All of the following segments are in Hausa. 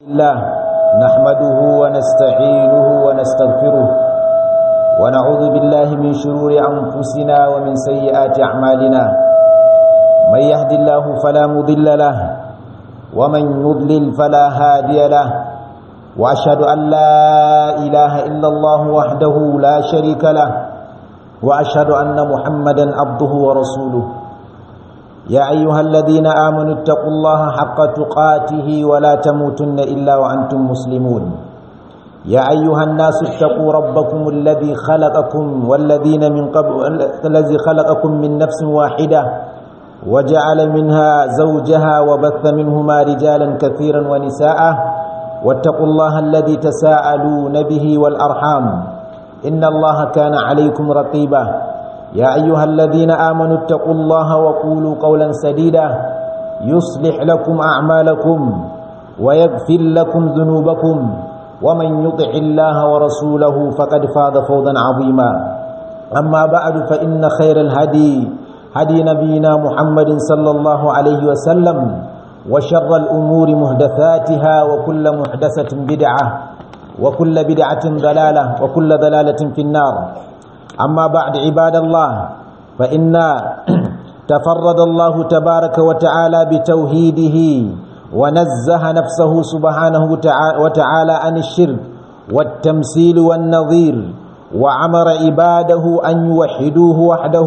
الله نحمده ونستعينه ونستغفره ونعوذ بالله من شرور أنفسنا ومن سيئات أعمالنا من يهد الله فلا مضل له ومن يضلل فلا هادي له وأشهد أن لا إله إلا الله وحده لا شريك له وأشهد أن محمدا عبده ورسوله يا أيها الذين آمنوا اتقوا الله حق تقاته ولا تموتن إلا وأنتم مسلمون يا أيها الناس اتقوا ربكم الذي خلقكم والذين من قبل الذي خلقكم من نفس واحدة وجعل منها زوجها وبث منهما رجالا كثيرا ونساء واتقوا الله الذي تساءلون به والأرحام إن الله كان عليكم رقيبا يا أيها الذين آمنوا اتقوا الله وقولوا قولا سديدا يصلح لكم أعمالكم ويغفر لكم ذنوبكم ومن يطع الله ورسوله فقد فاز فوزا عظيما أما بعد فإن خير الهدي هدي نبينا محمد صلى الله عليه وسلم وشر الأمور محدثاتها وكل محدثة بدعة وكل بدعة ضلالة وكل ضلالة في النار أما بعد عباد الله فإن تفرد الله تبارك وتعالى بتوحيده ونزه نفسه سبحانه وتعالى عن الشرك والتمثيل والنظير وعمر عباده أن يوحدوه وحده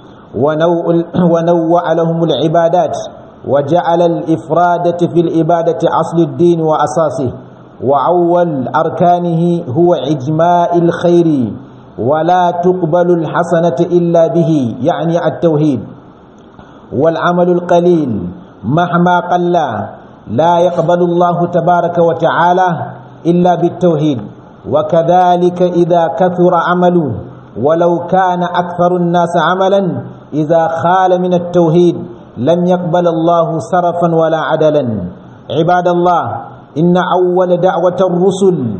ونوع لهم العبادات وجعل الإفرادة في العبادة أصل الدين وأساسه وأول أركانه هو إجماع الخير ولا تقبل الحسنة إلا به يعني التوحيد والعمل القليل مهما قل لا يقبل الله تبارك وتعالى إلا بالتوحيد وكذلك إذا كثر عمله ولو كان أكثر الناس عملا إذا خال من التوحيد لم يقبل الله صرفا ولا عدلا عباد الله إن أول دعوة الرسل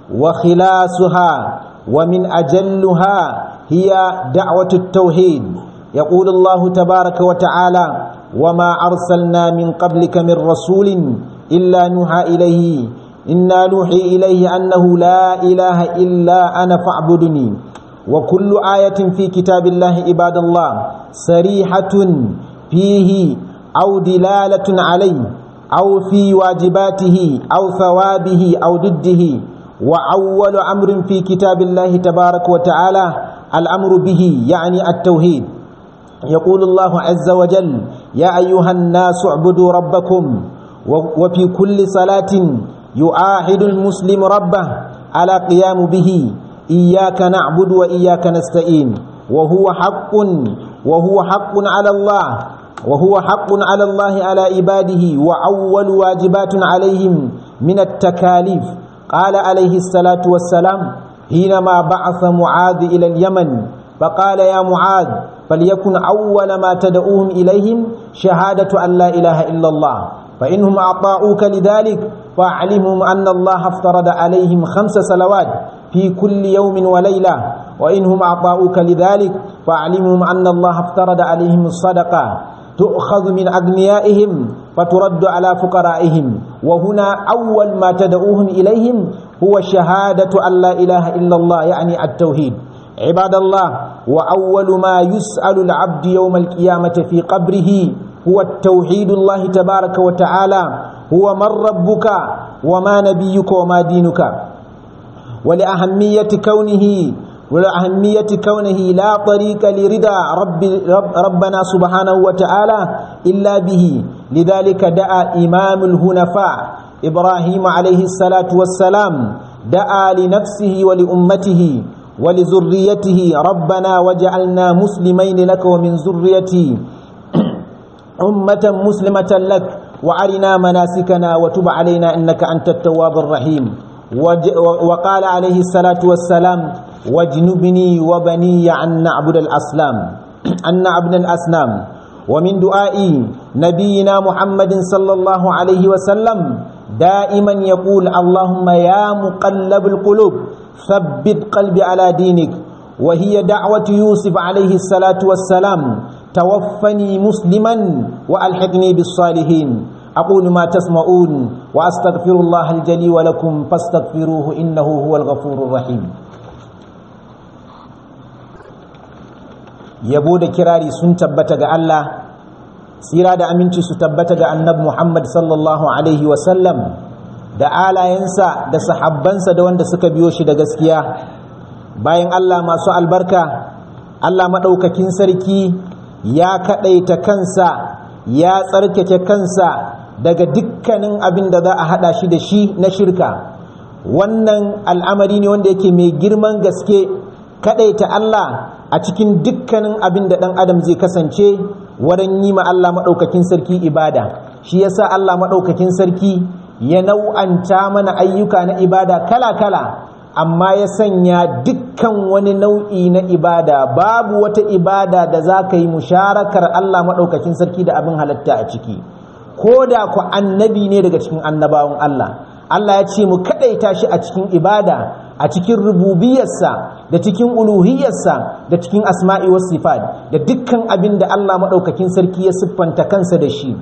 وخلاسها ومن أجلها هي دعوة التوحيد يقول الله تبارك وتعالى وما أرسلنا من قبلك من رسول إلا نوحى إليه إنا نوحي إليه أنه لا إله إلا أنا فاعبدني وكل آية في كتاب الله عباد الله صريحة فيه أو دلالة عليه أو في واجباته أو ثوابه أو ضده وأول أمر في كتاب الله تبارك وتعالى الأمر به يعني التوحيد يقول الله عز وجل يا أيها الناس اعبدوا ربكم وفي كل صلاة يعاهد المسلم ربه على قيام به إياك نعبد وإياك نستعين وهو حق وهو حق على الله وهو حق على الله على عباده وأول واجبات عليهم من التكاليف قال عليه الصلاة والسلام حينما بعث معاذ إلى اليمن فقال يا معاذ فليكن أول ما تدعوهم إليهم شهادة أن لا إله إلا الله فإنهم أطاعوك لذلك فأعلمهم أن الله افترض عليهم خمس صلوات في كل يوم وليلة وإنهم أطاعوك لذلك فأعلمهم أن الله افترض عليهم الصدقة تؤخذ من أغنيائهم فترد على فقرائهم وهنا أول ما تدعوهم إليهم هو شهادة أن لا إله إلا الله يعني التوحيد عباد الله وأول ما يسأل العبد يوم القيامة في قبره هو التوحيد الله تبارك وتعالى هو من ربك وما نبيك وما دينك ولأهمية كونه ولأهمية كونه لا طريق لرضا رب رب ربنا سبحانه وتعالى إلا به لذلك دعا إمام الهنفاء إبراهيم عليه الصلاة والسلام دعا لنفسه ولأمته ولذريته ربنا وجعلنا مسلمين لك ومن ذريتي أمة مسلمة لك وأرنا مناسكنا وتب علينا إنك أنت التواب الرحيم وقال عليه الصلاة والسلام واجنبني وبني أن نعبد الأسلام أن نعبد الأسنام ومن دعاء نبينا محمد صلى الله عليه وسلم دائما يقول اللهم يا مقلب القلوب ثبت قلبي على دينك وهي دعوة يوسف عليه الصلاة والسلام توفني مسلما وألحقني بالصالحين أقول ما تسمعون وأستغفر الله الجلي ولكم فاستغفروه إنه هو الغفور الرحيم yabo da kirari sun tabbata ga Allah tsira da aminci su tabbata ga annabi Muhammad sallallahu alaihi wasallam da alayensa da sahabbansa da wanda suka biyo shi da gaskiya bayan Allah masu albarka Allah maɗaukakin sarki ya kaɗaita kansa ya tsarkake kansa daga dukkanin abin da za a haɗa shi da shi na shirka wannan al'amari ne wanda yake mai girman gaske kaɗaita Allah a cikin dukkanin abin da ɗan adam zai kasance wurin yi ma Allah maɗaukakin sarki ibada shi yasa Allah maɗaukakin sarki ya nau'anta mana ayyuka na ibada kala-kala amma ya sanya dukkan wani nau'i na ibada babu wata ibada da za ka yi musharakar Allah maɗaukakin sarki da abin halatta a ciki ko da ku annabi ne daga cikin annabawan Allah Allah ya ce mu kaɗaita shi a cikin ibada a cikin rububiyarsa da cikin uluhiyarsa da cikin asma'i was sifat da dukkan abin da Allah maɗaukakin sarki ya siffanta kansa da shi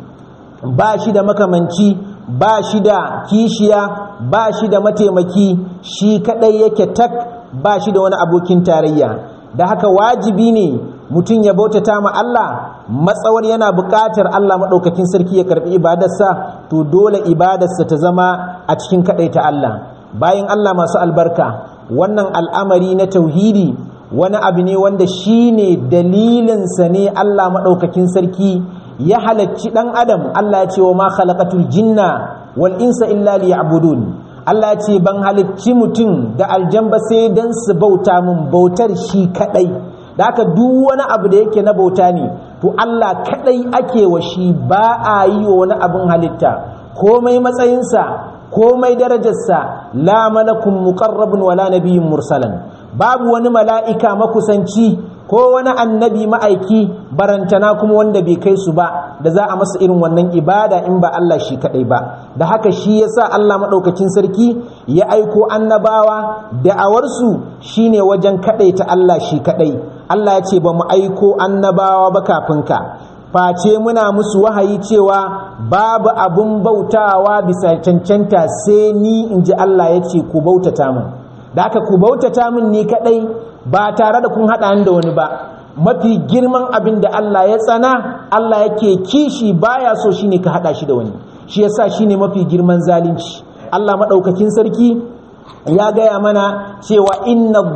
ba shi da makamanci ba shi da kishiya ba shi da mataimaki shi kadai yake tak ba shi da wani abokin tarayya da haka wajibi ne mutum ya bautata ma Allah matsawar yana buƙatar Allah maɗaukakin sarki ya karɓi ibadarsa to dole ibadarsa ta zama a cikin kaɗai ta Allah bayan Allah masu albarka wannan al'amari na tauhidi wani abu ne wanda shi ne dalilinsa ne Allah maɗaukakin sarki ya halacci ɗan adam Allah ya ce wa ma khalaqatul jinna wal insa illa liya'budun Allah ya ce ban halicci mutum da aljamba sai dan su bauta mun bautar shi kadai da haka duk wani abu da yake na bauta ne to Allah kadai ake wa shi ba a yi wa wani abin halitta komai matsayinsa komai darajarsa la malakun muqarrabun wala nabiyyun mursalan babu wani mala'ika makusanci ko wani annabi ma'aiki barantana kuma wanda bai kai su ba da za a masa irin wannan ibada in ba Allah shi kadai ba da haka shi yasa Allah madaukakin sarki ya aiko annabawa da'awarsu shine wajen kadai ta Allah shi kadai Allah ya ce ba mu aiko annabawa ba kafin ka face muna musu wahayi cewa babu abun bautawa bisa cancanta sai ni in ji Allah ya ce ku bautata min da haka ku bautata min ni kadai ba tare da kun haɗa da wani ba mafi girman abin da Allah ya tsana Allah yake kishi baya so shine ka haɗa shi da wani shi yasa shine mafi girman zalunci Allah maɗaukakin sarki ya gaya mana cewa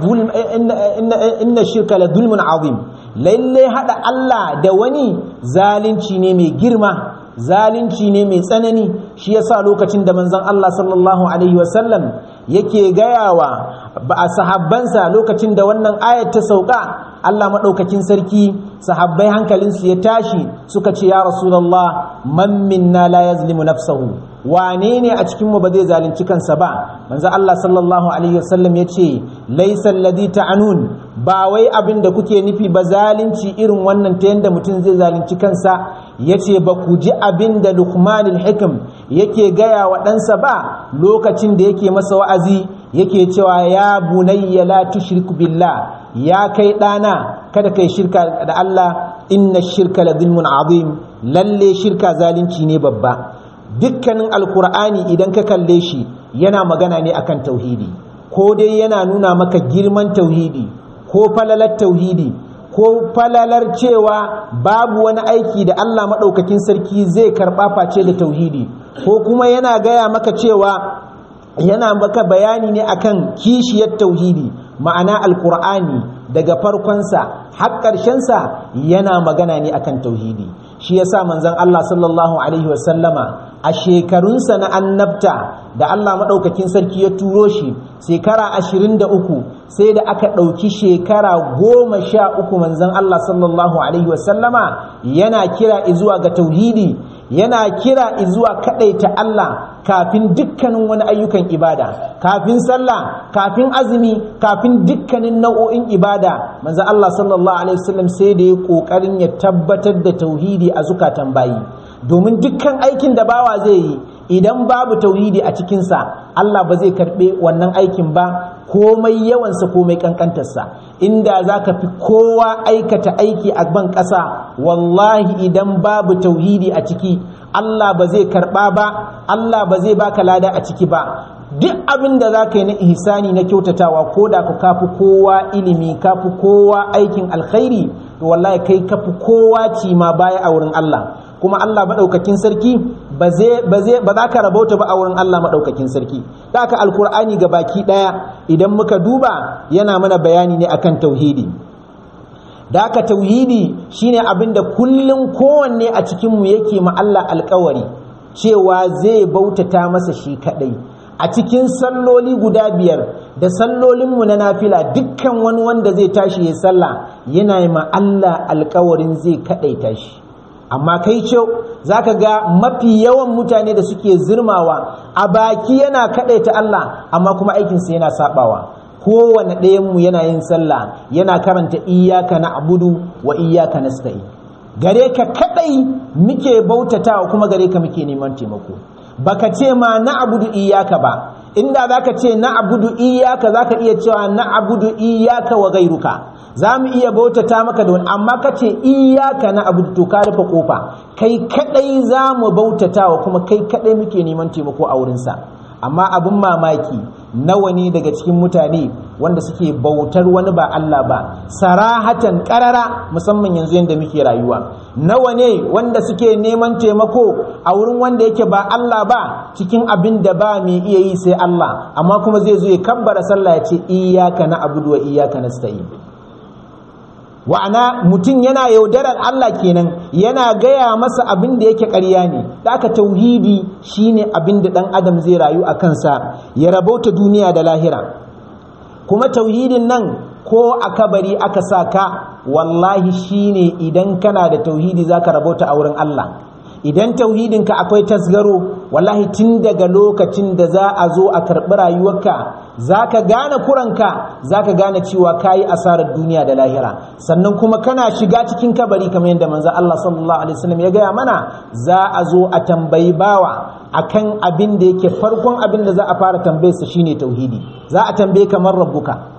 inna shirka la zulmun azim lalle haɗa Allah da wani zalunci ne mai girma zalunci ne mai tsanani shi yasa lokacin da manzon Allah sallallahu alaihi wasallam yake gayawa ba a sahabbansa lokacin da wannan ayat ta sauka Allah maɗaukakin sarki sahabbai hankalinsu ya tashi suka ce ya rasulullah man minna la yazlimu nafsahu wane ne a cikin mu ba zai zalunci kansa ba manzo Allah sallallahu alaihi wasallam ya ce laysa alladhi ta'anun ba wai abin da kuke nufi ba zalunci irin wannan ta yanda mutum zai zalunci kansa yace ba ku ji abin da Luqmanul Hikam yake gaya wa ɗansa ba lokacin da yake masa wa'azi yake cewa ya bunayya la tushrik billah ya kai ɗana kada kai shirka da Allah inna shirka la zulmun azim lalle shirka zalunci ne babba dukkanin alkur'ani idan ka kalle shi yana magana ne akan tauhidi ko dai yana nuna maka girman tauhidi ko falalar tauhidi ko falalar cewa babu wani aiki da Allah maɗaukakin sarki zai karɓa face da tauhidi ko kuma yana gaya maka cewa yana maka bayani ne akan kishiyar tauhidi ma'ana alkur'ani daga farkonsa har ƙarshensa yana magana ne akan tauhidi shi yasa manzon Allah sallallahu alaihi wasallama a shekarunsa na annabta da Allah maɗaukakin sarki ya turo shi shekara ashirin da uku sai da aka ɗauki shekara goma sha uku manzon Allah sallallahu alaihi wasallama yana kira izuwa ga tauhidi yana kira izuwa kaɗaita Allah kafin dukkanin wani ayyukan ibada kafin sallah kafin azumi kafin dukkanin nau'o'in ibada manzo Allah sallallahu alaihi wasallam sai da ya kokarin ya tabbatar da tauhidi a zukatan bayi domin dukkan aikin da bawa zai yi idan babu tauhidi a cikinsa Allah ba zai karɓe wannan aikin ba komai yawansa komai kankantarsa inda za ka fi kowa aikata aiki a ban ƙasa wallahi idan babu tauhidi a ciki Allah ba zai karɓa ba Allah ba zai baka lada a ciki ba duk abin da za ka yi na ihsani na kyautatawa ko da ku kafi kowa ilimi kafi kowa aikin alkhairi to wallahi kai kafi kowa ci ma baya a wurin Allah kuma Allah maɗaukakin sarki ba za ka rabauta ba a wurin Allah maɗaukakin sarki da aka alkur'ani ga baki ɗaya idan muka duba yana mana bayani ne akan tauhidi da aka tauhidi shine abin da kullum kowanne a cikinmu yake ma Allah alkawari cewa zai bautata masa shi kaɗai a cikin salloli guda biyar da sallolinmu na nafila dukkan wani wanda zai tashi ya sallah yana yi ma Allah alkawarin zai kaɗaita shi amma kai ce za ka ga mafi yawan mutane da suke zirmawa a baki yana kaɗaita Allah amma kuma aikinsa yana saɓawa kowane ɗayanmu yana yin sallah yana karanta iyaka na abudu wa iyaka na gare ka kaɗai muke bautatawa kuma gare ka muke neman taimako baka ce ma na abudu iyaka ba inda zaka ce na abudu iyaka zaka iya cewa na abudu iyaka wa gairuka za mu iya bautata maka da wani amma ka ce iyaka na abudu to ka rufe kofa kai kadai za mu bautata wa kuma kai kadai muke neman taimako a wurinsa amma abin mamaki nawa ne daga cikin mutane wanda suke bautar wani ba Allah ba sarahatan karara musamman yanzu yadda muke rayuwa nawa ne wanda suke neman taimako a wurin wanda yake ba Allah ba cikin abin da ba mai iya yi sai Allah amma kuma zai zo ya kabbara sallah ya ce iyyaka na abudu wa iyyaka nasta'in wa'ana mutum yana yaudarar Allah kenan yana gaya masa abin da yake ƙarya ne da aka tauhidi shine abin da ɗan adam zai rayu a kansa ya rabauta duniya da lahira kuma tauhidin nan ko a kabari aka sa ka wallahi shine idan kana da tauhidi zaka rabauta a wurin Allah idan tauhidinka akwai tasgaro wallahi tun daga lokacin da za a zo a karɓi rayuwarka za ka gane kuranka za ka gane cewa ka yi asarar duniya da lahira sannan kuma kana shiga cikin kabari kamar yadda manzo Allah sallallahu alaihi wasallam ya gaya mana za a zo a tambayi bawa akan abin da yake farkon abin da za a fara tambayarsa shine tauhidi za a tambaye kamar rabbuka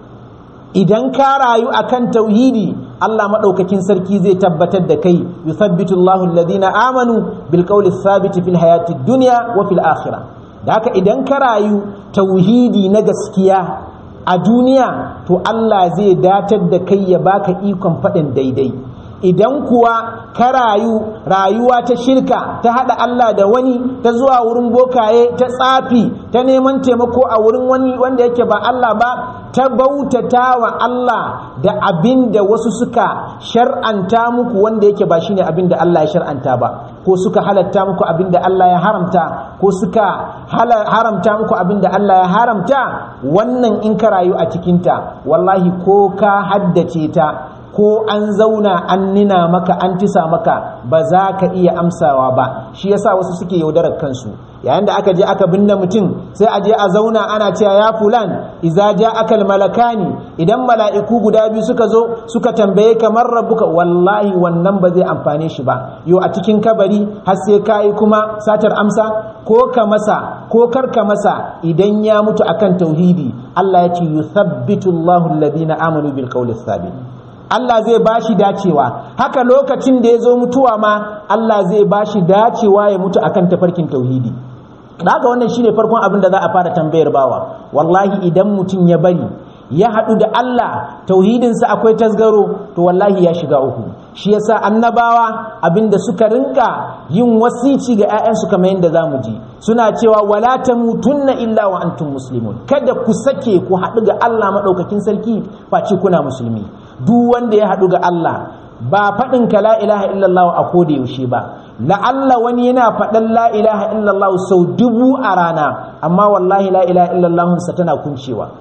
idan ka rayu akan tauhidi Allah maɗaukakin sarki zai tabbatar da kai yuthabbitu Allahu alladhina amanu bil qawli thabit fil hayati dunya wa fil akhirah da haka idan ka rayu tauhidi na gaskiya a duniya to Allah zai datar da kai ya baka ikon faɗin daidai idan kuwa ka rayu rayuwa ta shirka ta haɗa Allah da wani ta zuwa wurin bokaye ta tsafi ta neman taimako a wurin wani wanda yake ba Allah ba ta bautata wa Allah da abin da wasu suka shar'anta muku wanda yake ba shine abin da Allah ya shar'anta ba ko suka halatta muku abin da Allah ya haramta ko suka haramta muku abin da Allah ya haramta wannan in ka rayu a cikinta wallahi ko ka haddace ta ko an zauna an nina maka an tisa maka ba za ka iya amsawa ba shi yasa wasu suke yaudarar kansu yayin da aka je aka binne mutum sai a je a zauna ana cewa ya fulan iza ja akal malakani idan mala'iku guda biyu suka zo suka tambaye kamar rabbuka wallahi wannan ba zai amfane shi ba yo a cikin kabari har sai kai kuma satar amsa ko ka masa ko kar ka masa idan ya mutu akan tauhidi Allah ya ce yuthabbitu Allahu alladhina amanu bil qawli thabit Allah zai ba shi dacewa haka lokacin da ya zo mutuwa ma Allah zai ba shi dacewa ya mutu akan tafarkin tauhidi haka wannan shine farkon abin da za a fara tambayar bawa wallahi idan mutum ya bari ya haɗu da Allah tauhidinsa akwai tasgaro to wallahi ya shiga uku shi yasa annabawa abinda suka rinka yin wasici ga 'ya'yansu kamar yadda za mu ji suna cewa wala tamutunna illa wa antum muslimun kada ku sake ku haɗu ga Allah maɗaukakin sarki face kuna musulmi duk wanda ya haɗu ga Allah ba faɗin ka la ilaha illallah a koda yaushe ba la'alla wani yana faɗan la ilaha illallah sau dubu a rana amma wallahi la ilaha illallah sa tana kuncewa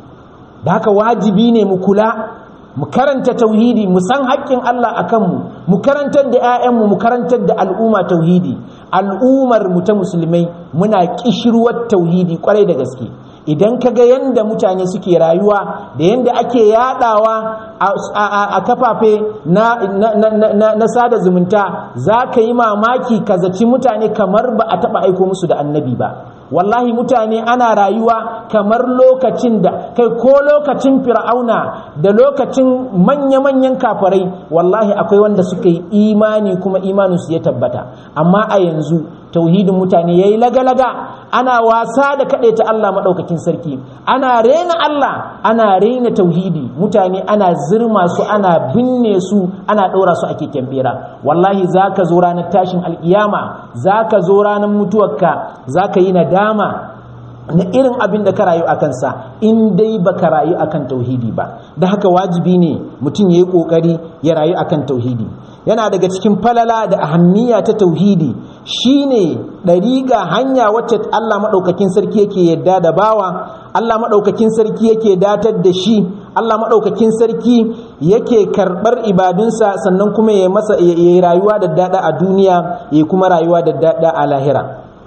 da haka wajibi ne mu kula mu karanta tauhidi mu san haƙƙin Allah a kanmu mu karantar da 'ya'yanmu mu karantar da al'umma tauhidi al'ummar mu ta musulmai muna kishirwar tauhidi kwarai da gaske idan ka ga yadda mutane suke rayuwa da yadda ake yadawa a kafafe na sada zumunta za ka yi mamaki ka zaci mutane kamar ba a taba aiko musu da annabi ba wallahi mutane ana rayuwa kamar lokacin da kai ko lokacin fir'auna da lokacin manya-manyan kafarai wallahi akwai wanda suka yi imani kuma imaninsu ya tabbata amma a yanzu tauhidin mutane ya yi lagalaga ana wasa da kaɗai ta Allah maɗaukakin sarki ana rena Allah ana rena tauhidi mutane ana zirma su ana binne su ana ɗora su a keken bera wallahi za ka zo ranar tashin alƙiyama za ka zo ranar mutuwarka za ka yi nadama na irin abin da ka rayu a kansa in dai ba ka rayu akan tauhidi ba da haka wajibi ne mutum ya yi ƙoƙari ya rayu akan tauhidi yana daga cikin falala da ahammiya ta tauhidi shine ɗariƙa hanya wacce Allah maɗaukakin sarki yake yadda da bawa Allah maɗaukakin sarki yake datar da shi Allah maɗaukakin sarki yake karɓar ibadunsa sannan kuma ya yi rayuwa da daɗa a duniya ya kuma rayuwa da daɗa a lahira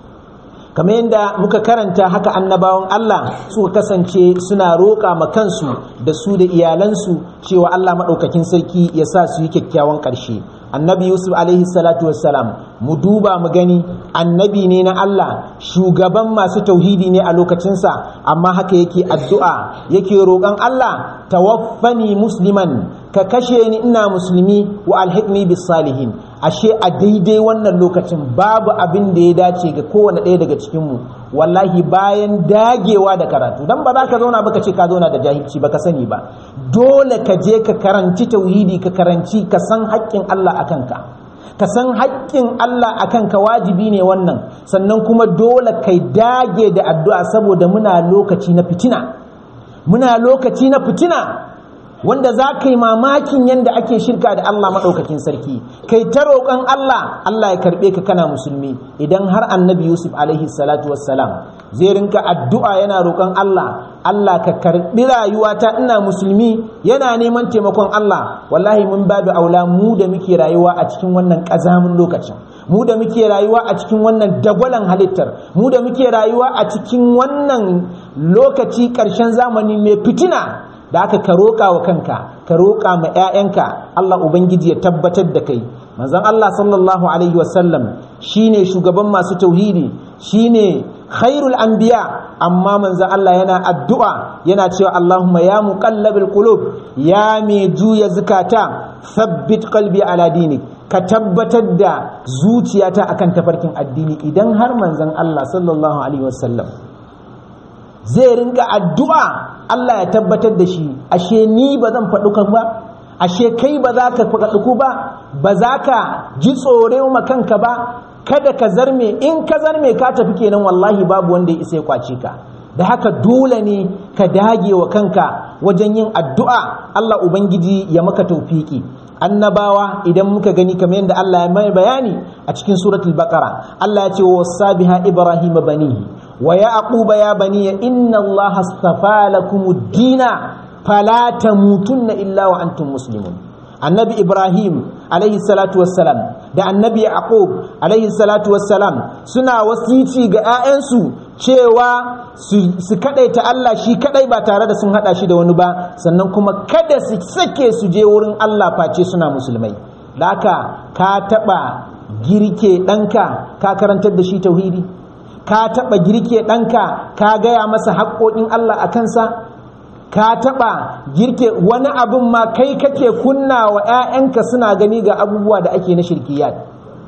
kamar yadda muka karanta haka annabawan Allah suka kasance suna roƙa ma kansu da su da iyalansu cewa Allah maɗaukakin sarki ya sa su yi kyakkyawan ƙarshe annabi yusuf alaihi salatu wassalam mu duba mu gani annabi ne na Allah shugaban masu tauhidi ne a lokacinsa amma haka yake addu'a yake roƙon Allah tawaffani musliman ka kashe ni ina musulmi wa alhikmi bis salihin ashe a daidai wannan lokacin babu abin da ya dace ga kowane ɗaya daga cikinmu wallahi bayan dagewa da karatu dan ba za ka zauna ba ka ce ka zauna da jahilci ba ka sani ba dole ka je ka karanci tauhidi ka karanci ka san haƙƙin Allah a kanka ka san haƙƙin Allah a kanka wajibi ne wannan sannan kuma dole kai dage da addu'a saboda muna lokaci na fitina muna lokaci na fitina wanda za ka yi mamakin yadda ake shirka da Allah maɗaukakin sarki kai ta roƙon Allah Allah ya karɓe ka kana musulmi idan har annabi Yusuf alaihi salatu wassalam zai rinka addu'a yana roƙon Allah Allah ka karɓi rayuwata ina musulmi yana neman taimakon Allah wallahi mun babu aula mu da muke rayuwa a cikin wannan ƙazamin lokacin mu da muke rayuwa a cikin wannan dagwalan halittar mu da muke rayuwa a cikin wannan lokaci ƙarshen zamani mai fitina da aka ka roƙa wa kanka ka roƙa ma 'ya'yanka Allah ubangiji ya tabbatar da kai manzon Allah sallallahu alaihi wasallam shine shugaban masu tauhidi shine khairul anbiya amma manzon Allah yana addu'a yana cewa Allahumma ya muqallabil qulub ya mai juya zukata thabbit qalbi ala dinik ka tabbatar da zuciyata akan tafarkin addini idan har manzon Allah sallallahu alaihi wasallam zai rinka addu'a Allah ya tabbatar da shi ashe ni ba zan faɗi kan ba ashe kai ba za ka faɗi ba ba za ka ji tsore kanka ba kada ka zarme in ka zarme ka tafi kenan wallahi babu wanda ya isa ya kwace ka da haka dole ne ka dage wa kanka wajen yin addu'a Allah Ubangiji ya maka taufiki annabawa idan muka gani kamar yadda Allah ya mai bayani a cikin suratul baqara Allah ya ce wa sabiha ibrahim banihi wa yaquba ya bani inna Allah astafa lakumud dina fala tamutunna illa wa antum muslimun annabi ibrahim alaihi salatu wassalam da annabi yaqub alaihi salatu wassalam suna wasici ga 'ya'yansu cewa su kadaita Allah shi kadai ba tare da sun hada shi da wani ba sannan kuma kada su sake su je wurin Allah face suna musulmai laka ka taba girke ɗanka ka karantar da shi tauhidi ka taba girke ɗanka ka gaya masa haƙoƙin Allah a kansa ka taɓa girke wani abin ma kai kake kunna wa 'ya'yanka suna gani ga abubuwa da ake na shirkiyat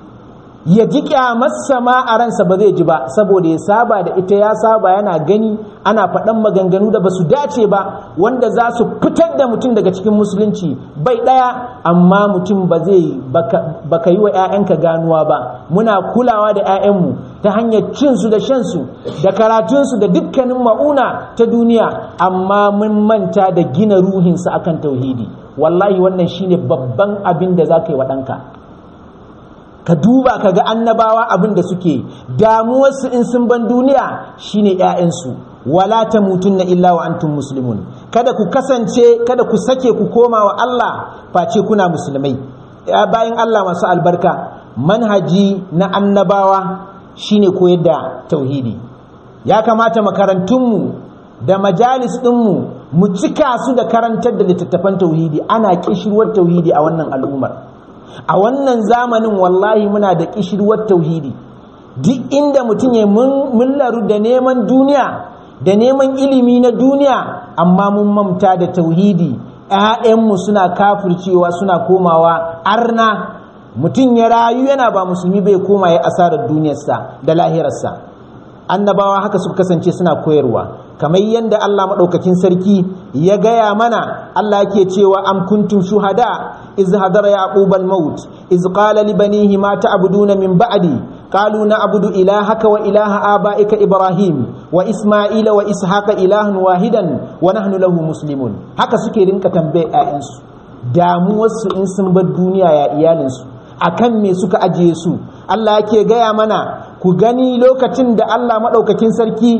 ya ji kyamarsa ma a ransa ba zai ji ba saboda ya saba da ita ya saba yana gani ana faɗan maganganu da ba su dace ba wanda za su fitar da mutum daga cikin musulunci bai ɗaya amma mutum ba zai baka yi wa 'ya'yanka ganuwa ba muna kulawa da 'ya'yanmu ta hanyar cinsu da shansu da karatunsu da dukkanin ma'una ta duniya amma mun manta da gina ruhinsa akan tauhidi wallahi wannan shine babban abin da za ka yi wa ɗanka ka duba ka ga annabawa abin da suke damuwarsu in sun ban duniya shine 'ya'yansu wala ta na illa wa antum muslimun kada ku kasance kada ku sake ku koma wa Allah face kuna musulmai bayan Allah masu albarka manhaji na annabawa shine koyar da tauhidi ya kamata makarantunmu da majalis ɗinmu mu cika su da karantar da littattafan tauhidi ana kishirwar tauhidi a wannan al'ummar a wannan zamanin wallahi muna da kishirwar tauhidi duk inda mutum ya mun laru da neman duniya da neman ilimi na duniya amma mun mamta da tauhidi ‘ya'yanmu suna kafircewa suna komawa arna mutum ya rayu yana ba musulmi bai koma ya asarar duniyarsa da lahirarsa annabawa haka suka kasance suna koyarwa kamar yadda Allah maɗaukakin sarki ya gaya mana Allah yake cewa am kuntum shuhada iz hadara yaqub al maut iz qala li banihi ma ta'buduna min ba'di qalu na'budu ilahaka wa ilaha abaika ibrahim wa isma'ila wa ishaqa ilahan wahidan wa nahnu lahu muslimun haka suke rinka tambaye ƴaƴansu damuwarsu in sun bar duniya ya iyalinsu akan me suka ajiye su Allah yake gaya mana ku gani lokacin da Allah maɗaukakin sarki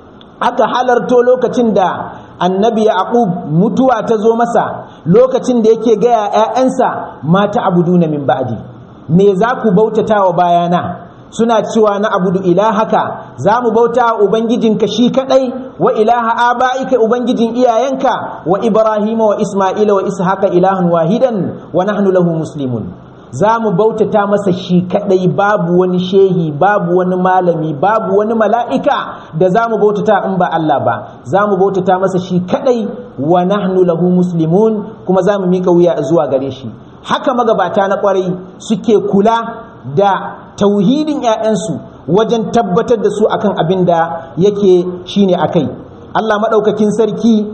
aka halarto lokacin da annabi yaqub mutuwa ta zo masa lokacin da yake gaya ‘ya'yansa mata abuduna min ba'di me za ku bautata wa bayana suna cewa na abudu ilahaka za mu bauta wa ubangijinka shi kadai wa ilaha aba'ika ubangijin iyayenka wa ibrahima wa isma'ila wa ishaqa ilahan wahidan wa nahnu lahu muslimun za mu bautata masa shi kadai babu wani shehi babu wani malami babu wani mala'ika da za mu bautata in ba Allah ba za mu bautata masa shi kadai wa nahnu lahu muslimun kuma za mu mika wuya zuwa gare shi haka magabata na kwarai suke kula da tauhidin 'ya'yansu wajen tabbatar da su akan abin da yake shine akai Allah maɗaukakin sarki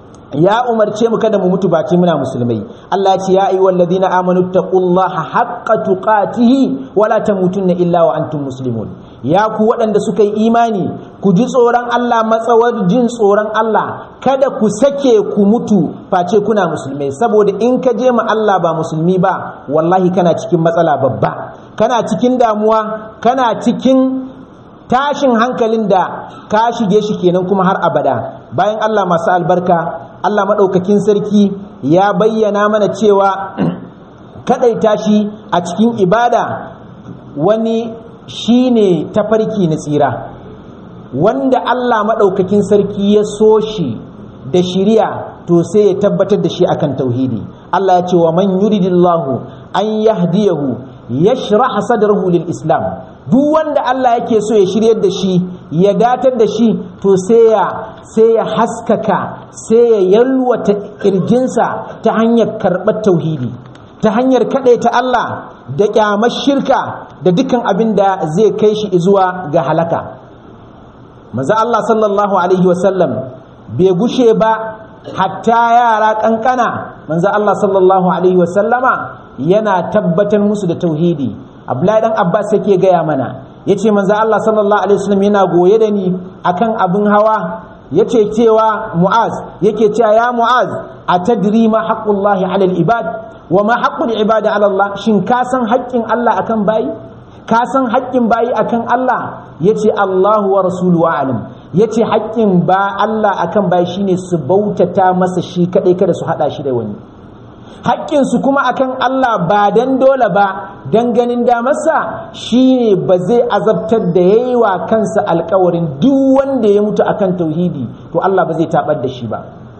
ya umarce mu kada mu mutu baki muna musulmai Allah ya ce ya ayyuhal ladina amanu taqullaha haqqa tuqatihi wala tamutunna illa wa antum muslimun ya ku waɗanda suka yi imani ku ji tsoron Allah matsawar jin tsoron Allah kada ku sake ku mutu face kuna musulmai saboda in ka je ma Allah ba musulmi ba wallahi kana cikin matsala babba kana cikin damuwa kana cikin tashin hankalin da ka shige shi kenan kuma har abada bayan Allah masu albarka Allah maɗaukakin sarki ya bayyana mana cewa kaɗaita shi a cikin ibada wani shi ne tafarki na tsira wanda Allah maɗaukakin sarki ya so shi da shiriya to sai ya tabbatar da shi akan tauhidi Allah ya ce wa man yuridillahu an yahdiyahu yashrah sadrahu lil islam duk wanda Allah yake so ya shiryar da shi ya datar da shi to sai ya sai ya haskaka sai ya yalwata kirjinsa ta hanyar karɓar tauhidi ta hanyar ta Allah da kyamar shirka da dukkan abin da zai kai shi zuwa ga halaka maza Allah sallallahu alaihi wasallam bai gushe ba hatta yara kankana manzo Allah sallallahu alaihi wasallama yana tabbatar musu da tauhidi Abdullahi dan Abbas yake gaya mana yace manzo Allah sallallahu alaihi wasallam yana goye da ni akan abin hawa yace cewa Mu'az yake cewa ya Mu'az atadri ma haqqullahi 'ala al-ibad wa ma haqqul ibadi 'ala Allah shin ka san haƙƙin Allah akan bayi ka san haƙƙin bayi akan Allah yace Allahu wa rasuluhu a'lam yace haƙƙin ba Allah akan bayi shine su bautata masa shi kadai kada su hada shi da wani haƙƙinsu kuma akan Allah ba dan dole ba dan ganin damarsa shine ba zai azabtar da yayi wa kansa alƙawarin duk wanda ya mutu akan tauhidi to Allah ba zai tabar da shi ba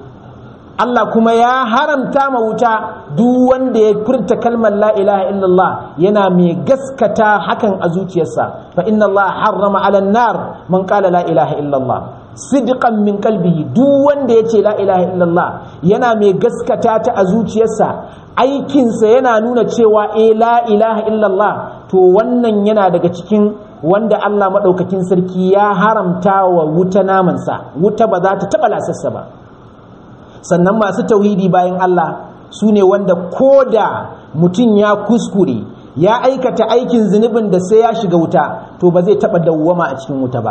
Allah kuma ya haramta ma wuta duk wanda ya furta kalmar la ilaha illallah yana mai gaskata hakan a zuciyarsa fa inna Allah harrama ala nar man qala la ilaha illallah sidqan min qalbihi duk wanda yace la ilaha illallah yana mai gaskata ta a zuciyarsa aikinsa yana nuna cewa eh la ilaha illallah to wannan yana daga cikin wanda Allah madaukakin sarki ya haramta wa wuta namansa wuta ba za ta taba lasassa ba sannan masu tauhidi bayan Allah su ne wanda ko da mutum ya kuskure ya aikata aikin zunubin da sai ya shiga wuta to ba zai taɓa dawwama a cikin wuta ba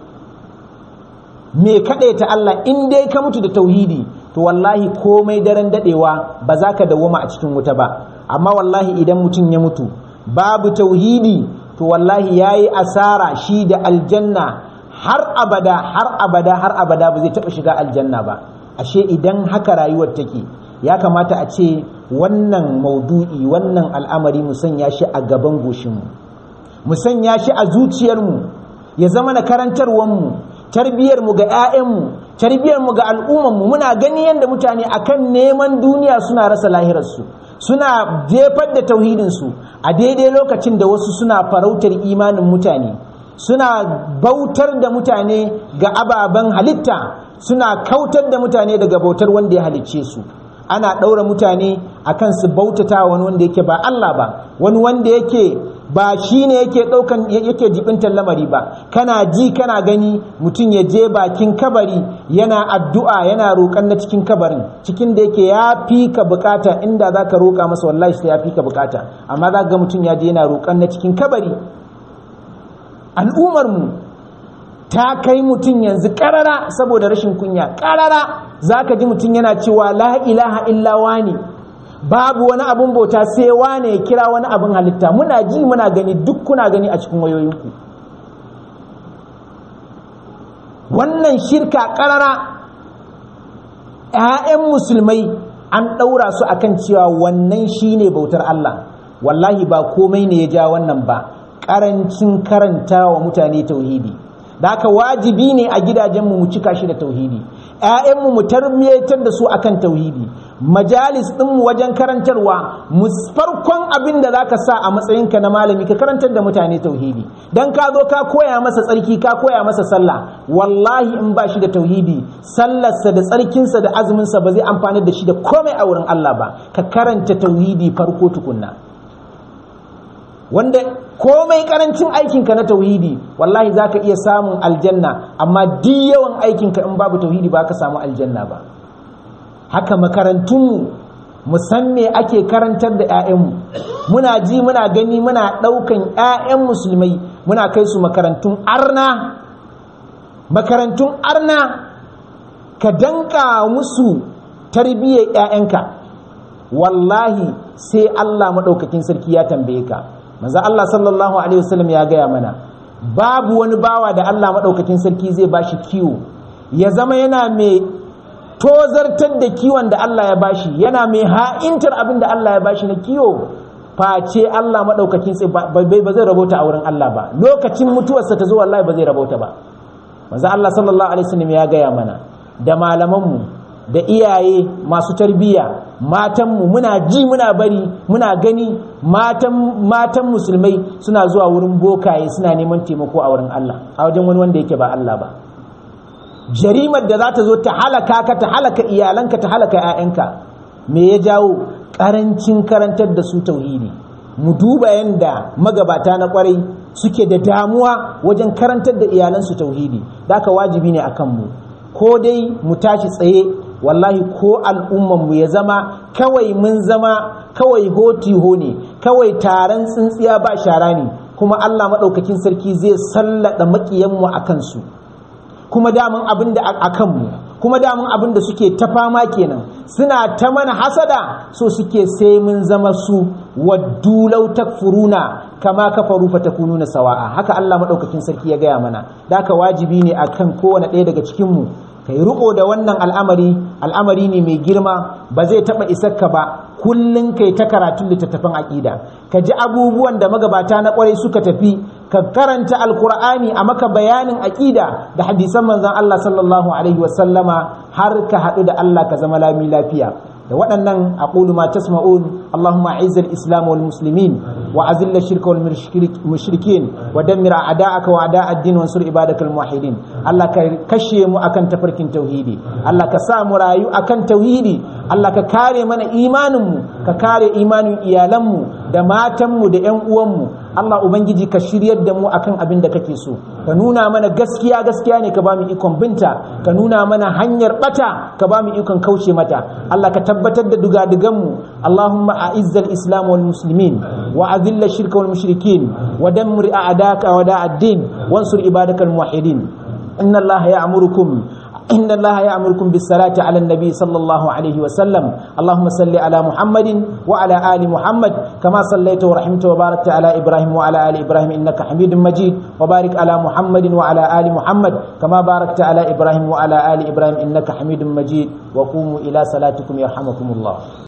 me kaɗaita Allah in dai ka mutu da tauhidi to wallahi komai daren daɗewa ba za ka dawwama a cikin wuta ba amma wallahi idan mutum ya mutu babu tauhidi to wallahi ya yi asara shi da aljanna har abada har abada har abada ba zai taɓa shiga aljanna ba ashe idan haka rayuwar take ya kamata a ce wannan maudu'i wannan al'amari mu sanya shi a gaban goshinmu mu sanya shi a zuciyarmu ya zama na karantarwanmu tarbiyarmu ga 'ya'yanmu tarbiyarmu ga al'ummanmu muna gani yadda mutane akan neman duniya suna rasa lahirarsu suna jefar da tauhidinsu a daidai lokacin da wasu suna farautar imanin mutane suna bautar da mutane ga ababen halitta suna kautar da mutane daga bautar wanda ya halicce su ana ɗaura mutane a kan su bautata wani wanda yake ba Allah ba wani wanda yake ba shi ne yake ɗaukan yake jibintar lamari ba kana ji kana gani mutum ya je bakin kabari yana addu'a yana roƙon na cikin kabarin cikin da yake ya fi ka bukata inda za ka roƙa masa wallahi sai ya fi ka bukata amma za ga mutum ya je yana roƙon na cikin kabari al'ummarmu ta kai mutum yanzu ƙarara saboda rashin kunya ƙarara za ka ji mutum yana cewa la ilaha illa wani babu wani abin bauta sai wane ya kira wani abin halitta muna ji muna gani duk kuna gani a cikin wayoyinku wannan shirka ƙarara 'ya'yan musulmai an ɗaura su akan cewa wannan shine bautar Allah wallahi ba komai ne ya ja wannan ba ƙarancin karanta wa mutane tauhidi da haka wajibi ne a gidajenmu mu cika shi da tauhidi ‘ya'yanmu mu tarbiyatar da su akan tauhidi majalis ɗinmu wajen karantarwa mu farkon abin da za ka sa a matsayinka na malami ka karantar da mutane tauhidi don ka zo ka koya masa tsarki ka koya masa sallah wallahi in ba shi da tauhidi sallarsa da tsarkinsa da azuminsa ba zai amfani da shi da komai a wurin Allah ba ka karanta tauhidi farko tukunna wanda komai karancin aikinka na tauhidi wallahi za ka iya samun aljanna amma duk yawan aikinka in babu tauhidi ba ka samu aljanna ba haka makarantunmu musan me ake karantar da 'ya'yanmu muna ji muna gani muna ɗaukan 'ya'yan musulmai muna kai su makarantun arna makarantun arna ka danka musu tarbiyyar 'ya'yanka wallahi sai allah maɗaukakin sarki ya tambaye ka manzo Allah sallallahu alaihi wasallam ya gaya mana babu wani bawa da Allah madaukakin sarki zai bashi kiwo ya zama yana mai tozartar da kiwon da Allah ya bashi yana mai ha'intar abin da Allah ya bashi na kiwo face Allah madaukakin sai ba zai rabota a wurin Allah ba lokacin mutuwarsa ta zo wallahi ba zai rabota ba manzo Allah sallallahu alaihi wasallam ya gaya mana da malamanmu da iyaye masu tarbiyya matanmu muna ji muna bari muna gani matan matan musulmai suna zuwa wurin bokaye suna neman taimako a wurin Allah a wajen wani wanda yake ba Allah ba jarimar da za ta zo ta halaka ka ta halaka iyalanka ta halaka 'ya'yanka me ya jawo karancin karantar da su tauhidi mu duba yanda magabata na kwarai suke da damuwa wajen karantar da iyalansu tauhidi da aka wajibi ne akan mu ko dai mu tashi tsaye wallahi ko al'ummanmu ya zama kawai mun zama kawai hoti ho ne kawai taron tsintsiya ba shara ne kuma Allah maɗaukakin sarki zai sallada maƙiyanmu a kansu kuma damun abin da a kanmu kuma damun abin da suke ta fama kenan suna ta mana hasada so suke sai mun zama su waddu law takfuruna kama kafaru fatakununa sawa'a haka Allah maɗaukakin sarki ya gaya mana da haka wajibi ne akan kowane ɗaya daga cikin mu kai riko da wannan al'amari al'amari ne mai girma ba zai taba isarka ba kullun kai ta karatun littattafan aƙida ka ji abubuwan da magabata na ƙwarai suka tafi ka karanta alkur'ani a maka bayanin aƙida da hadisan manzon Allah sallallahu alaihi wasallama har ka haɗu da Allah ka zama lami lafiya da waɗannan aqulu ma tasma'un Allahumma a'izzal islam wal muslimin wa azil shirka wal mushrikin wa dammir a'da'aka wa a'da'ad din wansur ibadakal muwahhidin Allah ka kashe mu akan tafarkin tauhidi Allah ka sa mu rayu akan tauhidi Allah ka kare mana imanin mu ka kare imanin iyalan mu da matan mu da ƴan uwan mu Allah Ubangiji ka shiryar da mu akan abin da kake so ka nuna mana gaskiya gaskiya ne ka ba mu ikon binta ka nuna mana hanyar bata ka ba mu ikon kauce mata Allah ka tabbatar da dugadugan mu Allahumma a'izzal islam wal muslimin wa azilla shirka wal mushrikin wa dammir a'daka wa da'ad-din wansur ibadakal muwahhidin inna Allah ya'murukum إن الله يأمركم بالصلاة على النبي صلى الله عليه وسلم اللهم صل على محمد وعلى آل محمد كما صليت ورحمت وباركت على إبراهيم وعلى آل إبراهيم إنك حميد مجيد وبارك على محمد وعلى آل محمد كما باركت على إبراهيم وعلى آل إبراهيم إنك حميد مجيد وقوموا إلى صلاتكم يرحمكم الله